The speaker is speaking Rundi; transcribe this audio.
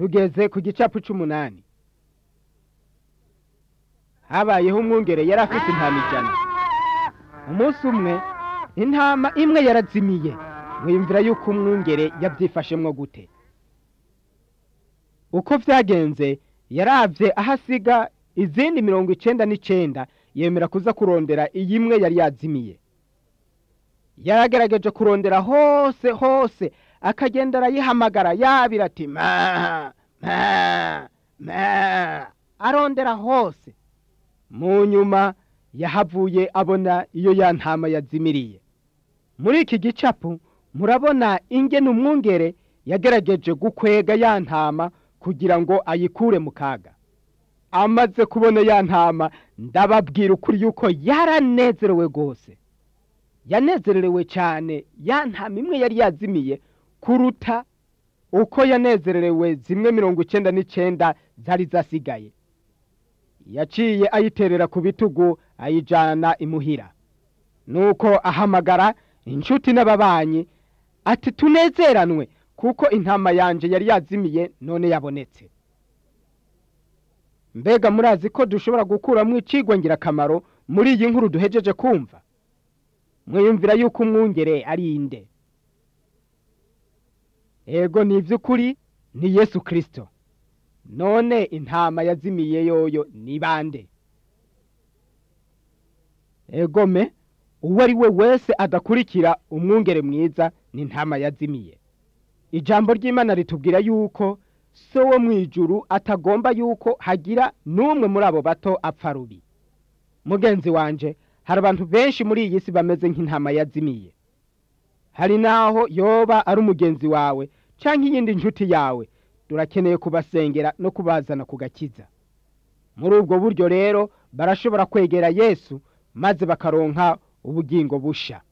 tugeze ku gicapu c'umunani habayeho umwungere yari afite intama ijana umunsi umwe intama imwe yarazimiye mwiyumvira yuko umwungere yabyifashemwo gute uko vyagenze yaravye aho asiga izindi mirongo icenda n'icenda yemera kuza kurondera iyi imwe yari yazimiye yaragerageje kurondera hose hose akagenda arayihamagara yabira ati ma ma ma arondera hose mu nyuma yahavuye abona iyo ya ntama yazimiriye muri iki gicapu murabona ingene umwungere yagerageje gukwega ya ntama kugira ngo ayikure mu kaga amaze kubona ya ntama ndababwira ukuri yuko yaranezerewe rwose yanezerewe cyane ya ntama imwe yari yazimiye kuruta uko yanezerewe zimwe mirongo icenda n'icenda zari zasigaye yaciye ayiterera ku bitugu ayijana imuhira nuko ahamagara inshuti n'ababanyi ati tunezeranwe kuko intama yanje yari yazimiye none yabonetse mbega murazi ko dushobora gukuramo icigwa ngirakamaro muri iyi nkuru duhejeje kumva mwiyumvira yuko umwungere ari inde ego ni iby'ukuri ni yesu kirisito none intama yazimiye yoyo ni bande egome uwo ari we wese adakurikira umwungere mwiza ni intama yazimiye ijambo ry'imana ritubwira yuko so wo mu ijuru atagomba yuko hagira n'umwe muri abo bato apfa rubi mugenzi wanje hari abantu benshi muri iyi si bameze nk'intama yazimiye hari n'aho yoba ari umugenzi wawe cyangwa iyindi nshuti yawe turakeneye kubasengera no kubazana ku gakiza muri ubwo buryo rero barashobora kwegera yesu maze bakaronka ubugingo busha